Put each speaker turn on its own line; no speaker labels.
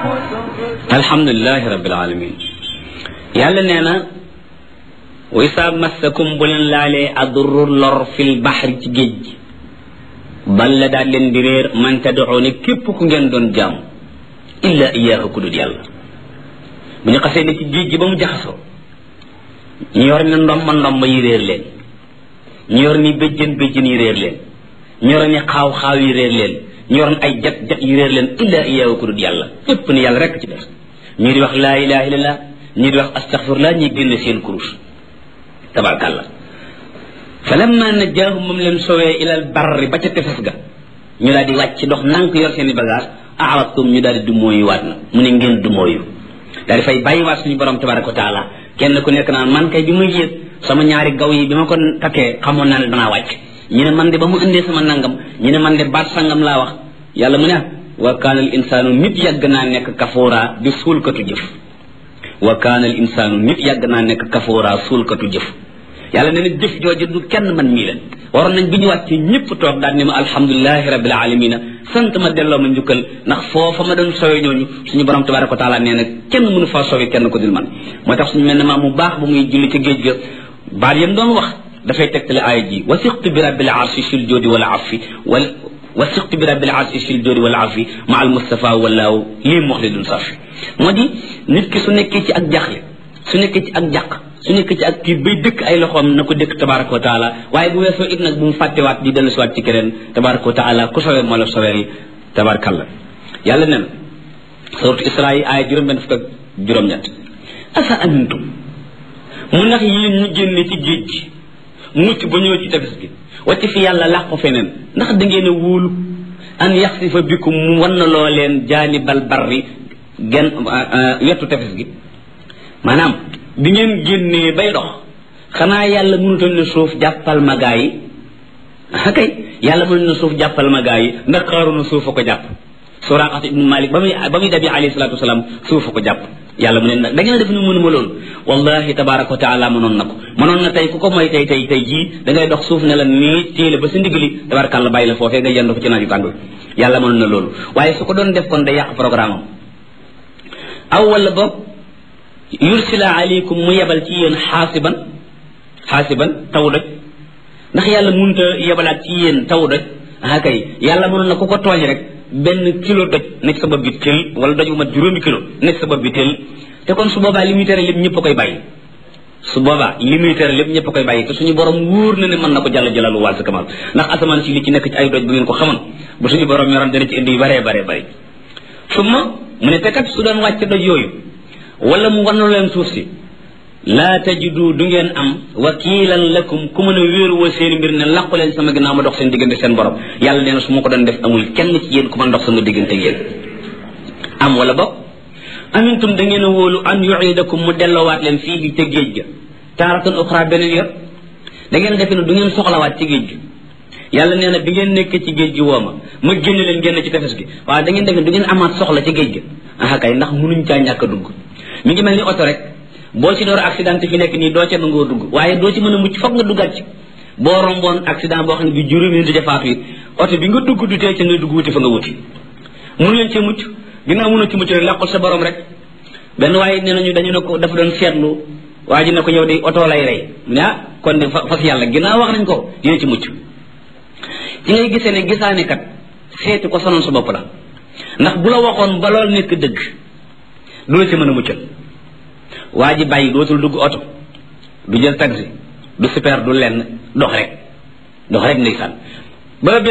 alhamdulilahi rabbil alamin yàlla nee na wa isaa massakum bu leen laalee adurru lor fil baxri ci géej gi balla daal leen di réer man tad'uuni képp ku ngeen doon jaam illa iyaahu ku dul yàlla bu ñu xasee ne ci géej gi ba mu jaxasoo ñu yor ni ndomba ndomba yi réer leen ñu yor ni béjjën béjjën yi réer leen ñu yor ni xaaw xaaw yi réer leen ñu yor ay jat jat yi réer leen illa iyaahu ku dul yàlla ñépp ni yàlla rekk ci def ñii di wax laa ilaha illallah ñii di wax astaghfirullah ñi génne seen kurus tabarkàlla fa lamma najjaahum moom leen sowee ilal barri ba ca tefes ga ñu daal di wàcc dox nank yor seen i bagage aradtum ñu daal di dumóoyu waat na mu ne ngeen dumóoyu daal di fay bàyyi waat suñu borom tabaraka wa taala kenn ku nekk naan man kay bi muy yéeg sama ñaari gaw yi bi ma ko takkee xamoon naa ne danaa wàcc ñu ne man de ba mu indee sama nangam ñu ne man de baat sangam laa wax yàlla mu ne wa kaana al insaanu nit yàgg naa nekk kafoora di suulkatu jëf wa kaana al insaanu nit yàgg naa nekk kafoora suulkatu jëf yàlla nee na jëf jooju du kenn man mii leen waroon nañ bi ñu wàccee ñëpp toog daal ne ma alhamdulilahi rabbil alamina sant ma delloo ma njukkal ndax foofa ma doon sowe ñooñu suñu borom tabaraka wa taala nee na kenn mënu faa sowe kenn ko dul man moo tax suñu mel ne maa mu baax ba muy julli ca géej ga baat yam doon wax dafay tegtale aaya ji wasiqtu bi rabbil arshi fil joodi wal afi wal wasiqtu bi rabbil arshi fil joodi wal afi ma al mustafa wallaahu lii muxlidun safi moo di nit ki su nekkee ci ak jaxle su nekkee ci ak jàq su nekkee ci ak kii bay dëkk ay loxoom na ko dëkk tabaraka wa taala waaye bu weesoo it nag bu mu fàttewaat di dellu siwaat ci keneen tabaraka wa taala ku sowee moo la soweel tabarakallah yàlla nen suratu isra yi aaya juróom benn fukk ak juróom-ñett asa amintum mu ndax yéen ñu génne ci géej gi mucc ba ñëw ci tefes gi wacc fi yàlla làqu feneen ndax da ngeen a wóolu an yaxsifa bikum mu wan na loo leen jaanibal barri gen wetu tefes gi maanaam bi ngeen génnee bay dox xanaa yàlla mënutoon ne suuf jàppal ma gaa yi ah kay yàlla mënutoon ne suuf jàppal ma gaa yi ndax xaaroon na suuf a ko jàpp Suraqat ibnu Malik ba muy ba muy dabi alayhi salaatu wasalaam suuf a ko jàpp yàlla mu ne nag da ngeen def ni mënuma loolu wallahi tabaraka wa taala mënoon na ko mënoon na tey ku ko mooy tey tey tey jii da ngay dox suuf ne la nii téele ba sa ndigali tabarakàlla bàyyi la foofee nga yendu ko ci naaju tàng yàlla mënoon na loolu waaye su ko doon def kon day yàq programme am aw wala boog yursila aleykum mu yebal ci yéen xaasiban xaasiban taw doj ndax yàlla mënut a yebalaat ci yéen taw doj ah kay yàlla mënoon na ku ko tooñ rek benn kilo doj nekk sa bopp bi tël wala doj bu mat juróomi kilo nekk sa bopp bi tël te kon su boobaa li muy tere lépp ñëpp a koy bàyyi su boobaa li muy tere lépp ñëpp a koy bàyyi te suñu borom wóor na ne mën na ko jàll jëlalu wàll sa kamal ndax asamaan si li ci nekk ci ay doj bu ngeen ko xamoon bu suñu borom yoroon dana ci indi yu baree baree bëri summa mu ne te kat su doon wàcc doj yooyu wala mu wannu leen suuf si laa tajidu du ngeen am wakiilan lakum ku mën a wéeruwoo seen mbir ne làqu leen sama ginnaaw ma dox seen diggante seen borom yàlla nee na su ma ko doon def amul kenn ci yéen ku mën dox sama diggante yéen am wala bokk amintum da ngeen a wóolu an yuidakum mu delloowaat leen fii ca géej ga taaratan uxra beneen yor da ngeen defe ne du ngeen soxlawaat ci géej gi yàlla nee na bi ngeen nekk ci géej gi woo ma ma génn leen génn ci tefes gi waaye da ngeen defe ne du ngeen amaat soxla ci géej gi ah kay ndax munuñ caa ñàkk a dugg mi ngi mel ni oto rek boo ci door accident fi nekk nii doo ca nangoo dugg waaye doo ci mën a mucc foog nga duggaat ci boo romboon accident boo xam ne bi juróomi nit defaatu it oto bi nga dugg du tee ca nga dugg wuti fa nga wuti mënu leen ci mucc ginnaaw mënu ci mucc rek làqul sa borom rek benn waaye nee nañu dañu ne ko dafa doon seetlu waa ji ne ko yow de oto lay rey mu ne ah kon de fas yàlla ginnaaw wax nañ ko dina ci mucc ci ngay gisee ne gisaane kat seeti ko sonoon sa bopp la ndax bu la waxoon ba lool nekk dëgg du la ci mën a muccal waa ji bàyyi dootul dugg oto du jël taxi du super du lenn dox rek dox rek ndeysaan ba